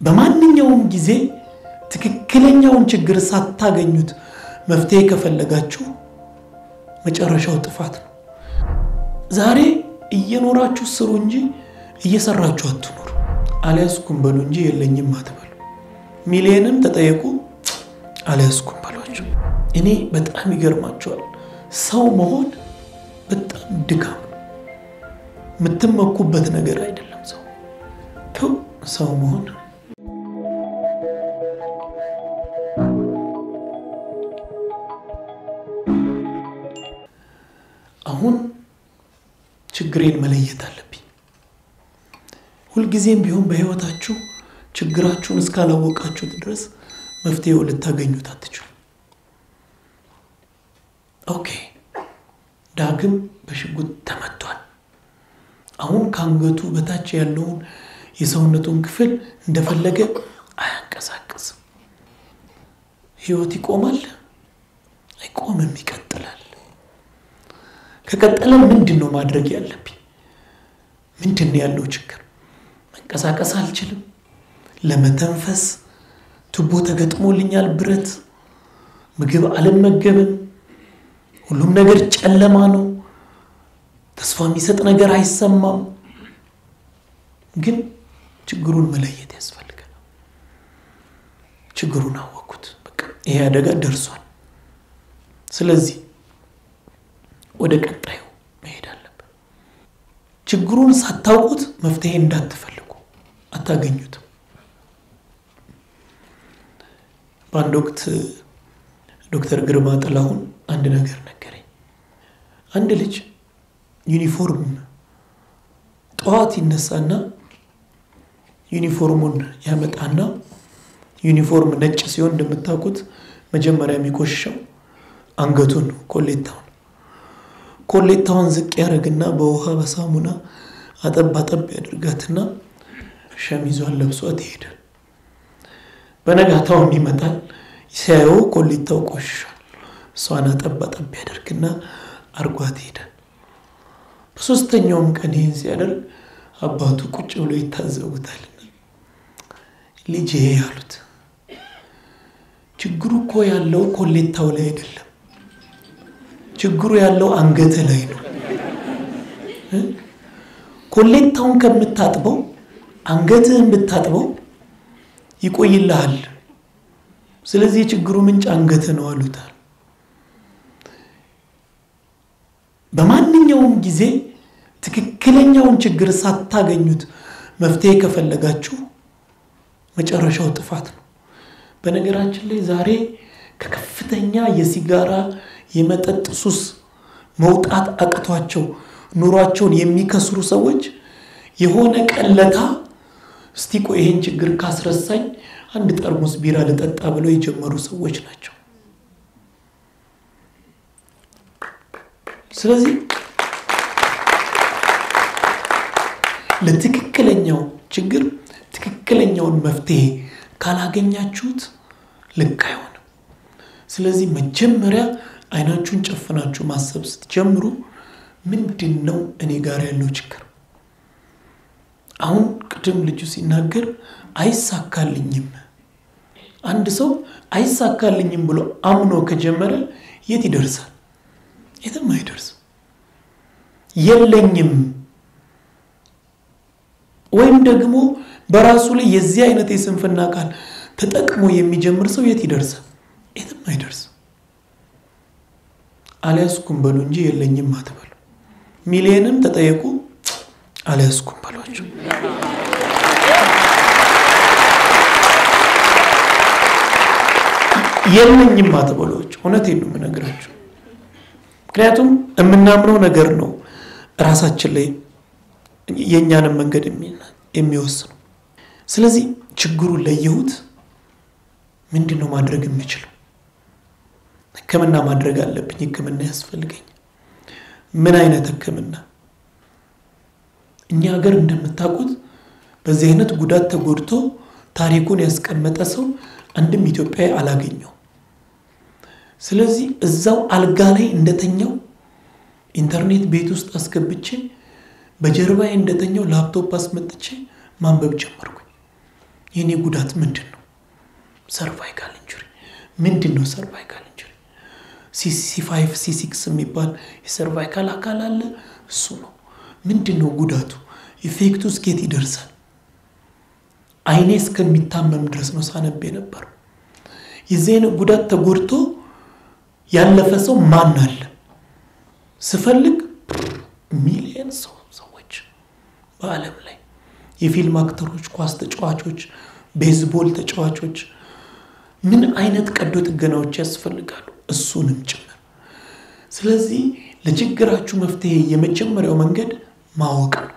በማንኛውም ጊዜ ትክክለኛውን ችግር ሳታገኙት መፍትሄ ከፈለጋችሁ መጨረሻው ጥፋት ነው። ዛሬ እየኖራችሁ ስሩ እንጂ እየሰራችሁ አትኖሩ። አልያዝኩም በሉ እንጂ የለኝም አትበሉ። ሚሊየንም ተጠየቁ አልያዝኩም በሏቸው። እኔ በጣም ይገርማቸዋል። ሰው መሆን በጣም ድካም ነው። የምትመኩበት ነገር አይደለም። ሰው ተው ሰው መሆን አሁን ችግሬን መለየት አለብኝ። ሁልጊዜም ቢሆን በሕይወታችሁ ችግራችሁን እስካላወቃችሁት ድረስ መፍትሄው ልታገኙት አትችሉ። ኦኬ፣ ዳግም በሽጉጥ ተመቷል። አሁን ከአንገቱ በታች ያለውን የሰውነቱን ክፍል እንደፈለገ አያንቀሳቅስም። ሕይወት ይቆማል? አይቆምም፣ ይቀጥላል። ከቀጠለ ምንድን ነው ማድረግ ያለብኝ? ምንድን ነው ያለው ችግር? መንቀሳቀስ አልችልም። ለመተንፈስ ቱቦ ተገጥሞልኛል፣ ብረት ምግብ አልመገብም። ሁሉም ነገር ጨለማ ነው። ተስፋ የሚሰጥ ነገር አይሰማም። ግን ችግሩን መለየት ያስፈልጋል። ችግሩን አወቅኩት። በቃ ይሄ አደጋ ደርሷል። ስለዚህ ወደ ቀጣዩ መሄድ አለብን። ችግሩን ሳታውቁት መፍትሄ እንዳትፈልጉ፣ አታገኙትም። በአንድ ወቅት ዶክተር ግርማ ጥላሁን አንድ ነገር ነገረኝ። አንድ ልጅ ዩኒፎርም ጠዋት ይነሳና ዩኒፎርሙን ያመጣና ዩኒፎርም ነጭ ሲሆን እንደምታውቁት መጀመሪያ የሚቆሽሸው አንገቱን ኮሌታውን ኮሌታውን ዝቅ ያደርግና በውሃ በሳሙና አጠብ አጠብ ያደርጋትና ሸሚዟን ለብሷት ይሄዳል። በነጋታውም ይመጣል። ሲያየው ኮሌታው ቆሽሿል። እሷን አጠብ አጠብ ያደርግና አርጓት ይሄዳል። በሶስተኛውም ቀን ይህን ሲያደርግ አባቱ ቁጭ ብሎ ይታዘቡታልና ልጅ ይሄ ያሉት ችግሩ እኮ ያለው ኮሌታው ላይ አይደለም ችግሩ ያለው አንገት ላይ ነው። ኮሌታውን ከምታጥበው አንገትህን ብታጥበው ይቆይልሃል። ስለዚህ የችግሩ ምንጭ አንገት ነው አሉታል። በማንኛውም ጊዜ ትክክለኛውን ችግር ሳታገኙት መፍትሄ ከፈለጋችሁ መጨረሻው ጥፋት ነው። በነገራችን ላይ ዛሬ ከከፍተኛ የሲጋራ የመጠጥ ሱስ መውጣት አቅቷቸው ኑሯቸውን የሚከስሩ ሰዎች የሆነ ቀለታ እስቲ ቆይ ይህን ችግር ካስረሳኝ አንድ ጠርሙስ ቢራ ልጠጣ ብለው የጀመሩ ሰዎች ናቸው። ስለዚህ ለትክክለኛው ችግር ትክክለኛውን መፍትሄ ካላገኛችሁት ልክ አይሆንም። ስለዚህ መጀመሪያ አይናችሁን ጨፍናችሁ ማሰብ ስትጀምሩ ምንድን ነው እኔ ጋር ያለው ችግር? አሁን ቅድም ልጁ ሲናገር አይሳካልኝም። አንድ ሰው አይሳካልኝም ብሎ አምኖ ከጀመረ የት ይደርሳል? የትም አይደርስም። የለኝም ወይም ደግሞ በራሱ ላይ የዚህ አይነት የስንፍና ቃል ተጠቅሞ የሚጀምር ሰው የት ይደርሳል? የትም አይደርስም። አልያዝኩም በሉ እንጂ የለኝም አትበሉ። ሚሊየንም ተጠየቁ አልያዝኩም በሏቸው። የለኝም አትበሏቸው። እውነቴን ነው የምነግራቸው። ምክንያቱም የምናምነው ነገር ነው ራሳችን ላይ የእኛንም መንገድ የሚወስነው። ስለዚህ ችግሩን ለየሁት። ምንድን ነው ማድረግ የምችለው? ሕክምና ማድረግ አለብኝ። ሕክምና ያስፈልገኝ። ምን አይነት ሕክምና? እኛ ሀገር እንደምታውቁት በዚህ አይነት ጉዳት ተጎድቶ ታሪኩን ያስቀመጠ ሰው አንድም ኢትዮጵያዊ አላገኘው። ስለዚህ እዛው አልጋ ላይ እንደተኛው ኢንተርኔት ቤት ውስጥ አስገብቼ በጀርባዬ እንደተኛው ላፕቶፕ አስመጥቼ ማንበብ ጀመርኩኝ። የእኔ ጉዳት ምንድን ነው? ሰርቫይካል ኢንጁሪ ምንድን ነው? ሰርቫይካል ኢንጁሪ ሲ ፋይቭ ሲ ሲክስ የሚባል የሰርቫይካል አካል አለ። እሱ ነው። ምንድን ነው ጉዳቱ? ኢፌክቱ እስኬት ይደርሳል? አይኔ እስከሚታመም ድረስ ነው ሳነብ የነበረው። የዚህ ጉዳት ተጎድቶ ያለፈ ሰው ማን አለ? ስፈልግ ሚሊየን ሰው ሰዎች በዓለም ላይ የፊልም አክተሮች፣ ኳስ ተጫዋቾች፣ ቤዝቦል ተጫዋቾች ምን አይነት ቀዶ ጥገናዎች ያስፈልጋሉ? እሱንም ጭምር። ስለዚህ ለችግራችሁ መፍትሄ የመጀመሪያው መንገድ ማወቅ ነው።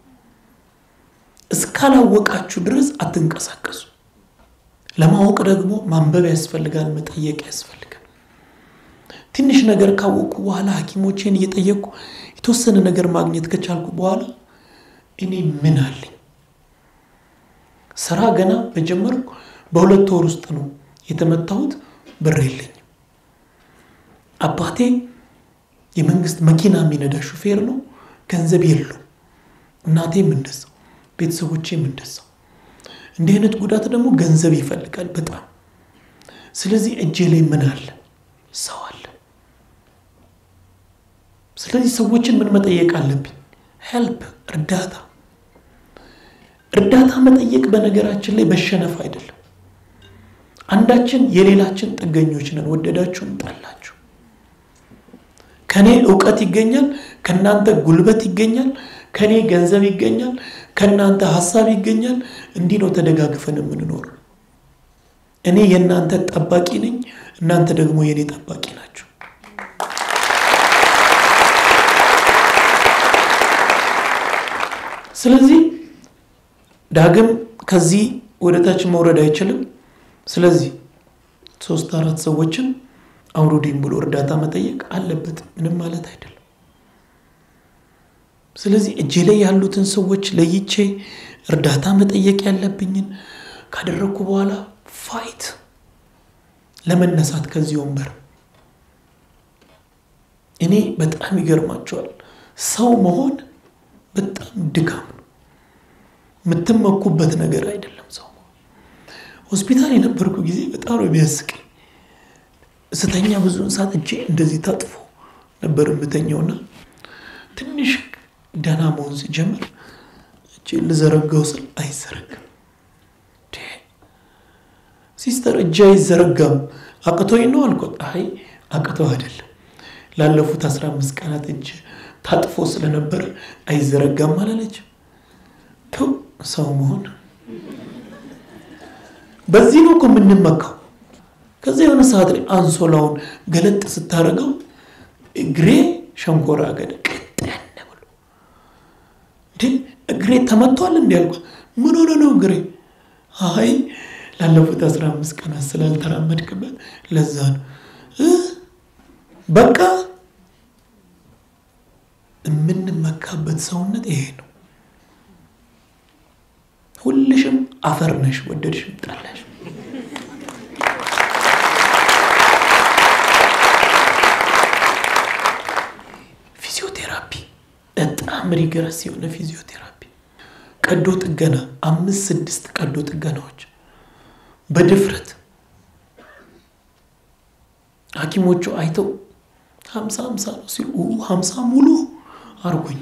እስካላወቃችሁ ድረስ አትንቀሳቀሱ። ለማወቅ ደግሞ ማንበብ ያስፈልጋል፣ መጠየቅ ያስፈልጋል። ትንሽ ነገር ካወቅኩ በኋላ ሐኪሞቼን እየጠየቅኩ የተወሰነ ነገር ማግኘት ከቻልኩ በኋላ እኔ ምን አለኝ? ስራ ገና በጀመርኩ በሁለት ወር ውስጥ ነው የተመታሁት። ብር የለኝም። አባቴ የመንግስት መኪና የሚነዳ ሹፌር ነው፣ ገንዘብ የለው። እናቴም እንደዛው፣ ቤተሰቦቼም እንደዛው። እንዲህ አይነት ጉዳት ደግሞ ገንዘብ ይፈልጋል በጣም። ስለዚህ እጄ ላይ ምን አለ? ሰው አለ። ስለዚህ ሰዎችን ምን መጠየቅ አለብኝ? ሄልፕ፣ እርዳታ። እርዳታ መጠየቅ በነገራችን ላይ መሸነፍ አይደለም። አንዳችን የሌላችን ጥገኞች ነን፣ ወደዳችሁም ጠላችሁ። ከኔ እውቀት ይገኛል፣ ከእናንተ ጉልበት ይገኛል፣ ከኔ ገንዘብ ይገኛል፣ ከእናንተ ሀሳብ ይገኛል። እንዲህ ነው ተደጋግፈን የምንኖር። እኔ የእናንተ ጠባቂ ነኝ፣ እናንተ ደግሞ የእኔ ጠባቂ ናቸው። ስለዚህ ዳግም ከዚህ ወደ ታች መውረድ አይችልም። ስለዚህ ሶስት አራት ሰዎችን አውሩዲን ብሎ እርዳታ መጠየቅ አለበት። ምንም ማለት አይደለም። ስለዚህ እጄ ላይ ያሉትን ሰዎች ለይቼ እርዳታ መጠየቅ ያለብኝን ካደረግኩ በኋላ ፋይት ለመነሳት ከዚህ ወንበር እኔ በጣም ይገርማቸዋል። ሰው መሆን በጣም ድካም ነው። የምትመኩበት ነገር አይደለም። ሰው ሆስፒታል የነበርኩ ጊዜ በጣም ነው የሚያስቀኝ። ስተኛ ብዙውን ሰዓት እጄ እንደዚህ ታጥፎ ነበር የምተኛውና ትንሽ ደህና መሆን ሲጀምር እጄ ልዘረጋው ስል አይዘረጋም። ሲስተር እጄ አይዘረጋም አቅቶኝ ነው አልኳት። አይ አቅቶ አይደለም ላለፉት አስራ አምስት ቀናት እጅ ታጥፎ ስለነበረ አይዘረጋም አላለች። ተው ሰው መሆን በዚህ ነው እኮ የምንመካው። ከዚ የሆነ ሰዓት ላይ አንሶላውን ገለጥ ስታደርገው እግሬ ሸንኮራ አገዳ ቀጠን ብሎ እንዴ እግሬ ተመቷል እንዲ ያልኳት። ምን ሆነ ነው እግሬ? አይ ላለፉት አስራ አምስት ቀናት ስላልተራመድክበት ለዛ ነው። በቃ የምንመካበት ሰውነት ይሄ ነው። ሁልሽም አፈር ነሽ፣ ወደድሽም ጠላሽ። ፊዚዮቴራፒ በጣም ሪገረስ የሆነ ፊዚዮቴራፒ፣ ቀዶ ጥገና፣ አምስት ስድስት ቀዶ ጥገናዎች በድፍረት ሐኪሞቹ አይተው ሀምሳ ሀምሳ ነው ሲሉ ሀምሳ ሙሉ አርጎኝ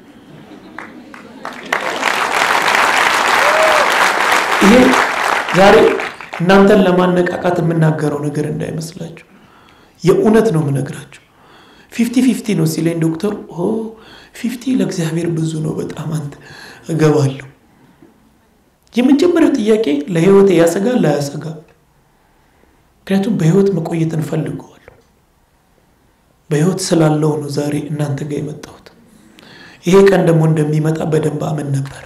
ይሄ ዛሬ እናንተን ለማነቃቃት የምናገረው ነገር እንዳይመስላችሁ የእውነት ነው የምነግራችሁ። ፊፍቲ ፊፍቲ ነው ሲለኝ ዶክተሩ ፊፍቲ ለእግዚአብሔር ብዙ ነው በጣም አንተ እገባለሁ። የመጀመሪያው ጥያቄ ለህይወት ያሰጋል ላያሰጋም? ምክንያቱም በህይወት መቆየት እንፈልገዋለሁ። በህይወት ስላለው ነው ዛሬ እናንተ ጋር የመጣሁት። ይሄ ቀን ደግሞ እንደሚመጣ በደንብ አምን ነበር።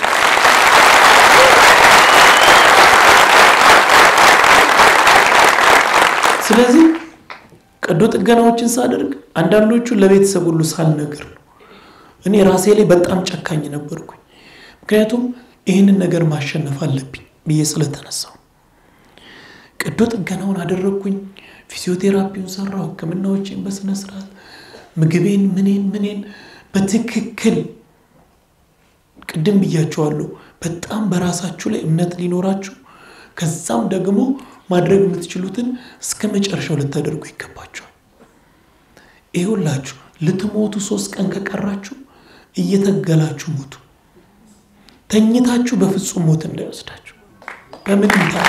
ስለዚህ ቀዶ ጥገናዎችን ሳደርግ አንዳንዶቹ ለቤተሰብ ሁሉ ሳልነግር ነው። እኔ ራሴ ላይ በጣም ጨካኝ ነበርኩኝ። ምክንያቱም ይህንን ነገር ማሸነፍ አለብኝ ብዬ ስለተነሳው ቀዶ ጥገናውን አደረግኩኝ። ፊዚዮቴራፒውን ሰራው፣ ህክምናዎችን በስነ ስርዓት ምግቤን፣ ምኔን ምኔን በትክክል ቅድም ብያቸዋለሁ። በጣም በራሳችሁ ላይ እምነት ሊኖራችሁ ከዛም ደግሞ ማድረግ የምትችሉትን እስከ መጨረሻው ልታደርጉ ይገባችኋል። ይሁላችሁ ልትሞቱ ሶስት ቀን ከቀራችሁ እየተገላችሁ ሞቱ። ተኝታችሁ በፍጹም ሞት እንዳይወስዳችሁ በምንም ታ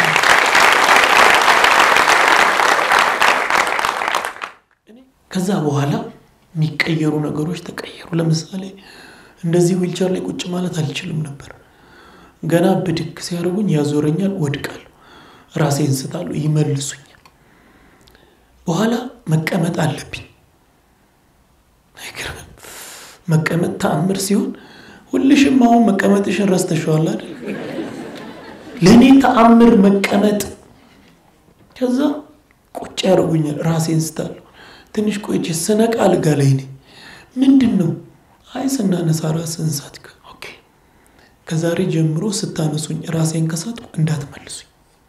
ከዛ በኋላ የሚቀየሩ ነገሮች ተቀየሩ። ለምሳሌ እንደዚህ ዊልቸር ላይ ቁጭ ማለት አልችልም ነበር። ገና ብድግ ሲያደርጉኝ ያዞረኛል፣ ወድቃለሁ፣ ራሴን ስታለሁ፣ ይመልሱኛል። በኋላ መቀመጥ አለብኝ። አይገርምም? መቀመጥ ተአምር ሲሆን ሁልሽም አሁን መቀመጥሽን ረስተሽዋል አይደል? ለእኔ ተአምር መቀመጥ። ከዛ ቁጭ ያደርጉኛል፣ ራሴን ስታለሁ። ትንሽ ቆይቼ ስነቃ አልጋ ላይ ነኝ። ምንድን ነው? አይ ስናነሳ ራስን ሳትክ። ኦኬ ከዛሬ ጀምሮ ስታነሱኝ ራሴን ከሳትኩ እንዳትመልሱኝ።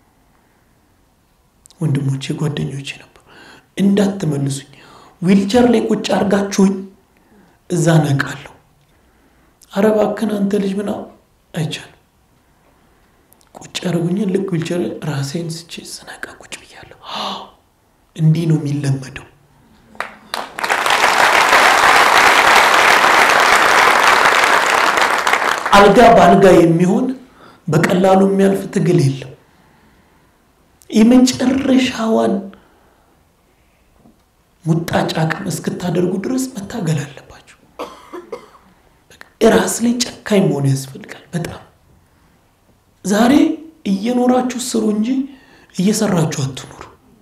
ወንድሞቼ ጓደኞቼ ነበሩ፣ እንዳትመልሱኝ። ዊልቸር ላይ ቁጭ አርጋችሁኝ እዛ ነቃለሁ። ኧረ እባክህን አንተ ልጅ ምና አይቻልም። ቁጭ ያደርጉኛል። ልክ ዊልቸር ላይ ራሴን ስቼ ስነቃ ቁጭ ብያለሁ። እንዲህ ነው የሚለመደው። አልጋ በአልጋ የሚሆን በቀላሉ የሚያልፍ ትግል የለም። የመጨረሻዋን ሙጣጭ አቅም እስክታደርጉ ድረስ መታገል አለባችሁ። ራስ ላይ ጨካኝ መሆን ያስፈልጋል። በጣም ዛሬ እየኖራችሁ ስሩ እንጂ እየሰራችሁ አትኑሩ።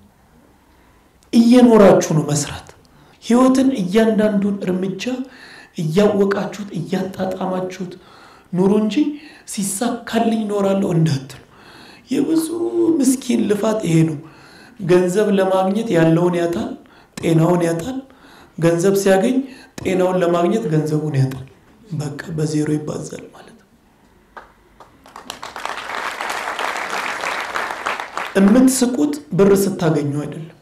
እየኖራችሁ ነው መስራት። ህይወትን እያንዳንዱን እርምጃ እያወቃችሁት እያጣጣማችሁት ኑሩ እንጂ ሲሳካልኝ እኖራለሁ እንዳትሉ። የብዙ ምስኪን ልፋት ይሄ ነው። ገንዘብ ለማግኘት ያለውን ያጣል፣ ጤናውን ያጣል። ገንዘብ ሲያገኝ ጤናውን ለማግኘት ገንዘቡን ያጣል። በቃ በዜሮ ይባዛል ማለት ነው። የምትስቁት ብር ስታገኙ አይደለም።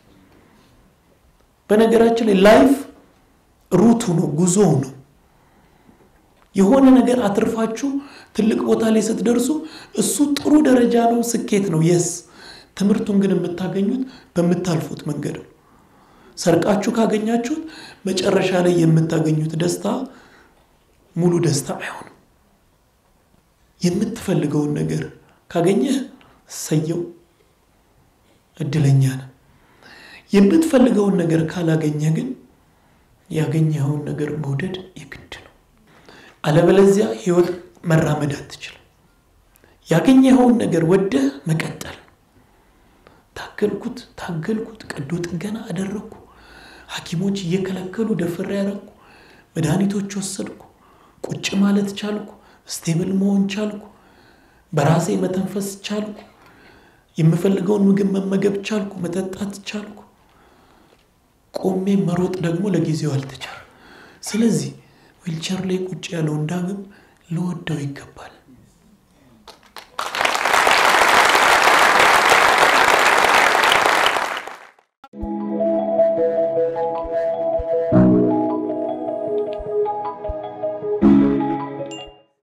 በነገራችን ላይ ላይፍ ሩቱ ነው፣ ጉዞው ነው። የሆነ ነገር አትርፋችሁ ትልቅ ቦታ ላይ ስትደርሱ እሱ ጥሩ ደረጃ ነው፣ ስኬት ነው። የስ ትምህርቱን ግን የምታገኙት በምታልፉት መንገድ ነው። ሰርቃችሁ ካገኛችሁት መጨረሻ ላይ የምታገኙት ደስታ ሙሉ ደስታ አይሆንም። የምትፈልገውን ነገር ካገኘህ ሰየው እድለኛ ነህ። የምትፈልገውን ነገር ካላገኘህ ግን ያገኘኸውን ነገር መውደድ የግድ ነው። አለበለዚያ ህይወት መራመድ አትችልም። ያገኘኸውን ነገር ወደህ መቀጠል። ታገልኩት ታገልኩት፣ ቀዶ ጥገና አደረግኩ፣ ሐኪሞች እየከለከሉ ደፍሬ ያደረግኩ፣ መድኃኒቶች ወሰድኩ፣ ቁጭ ማለት ቻልኩ፣ ስቴብል መሆን ቻልኩ፣ በራሴ መተንፈስ ቻልኩ፣ የምፈልገውን ምግብ መመገብ ቻልኩ፣ መጠጣት ቻልኩ። ቆሜ መሮጥ ደግሞ ለጊዜው አልተቻለም። ስለዚህ ዊልቸር ላይ ቁጭ ያለውን ዳግም ልወደው ይገባል።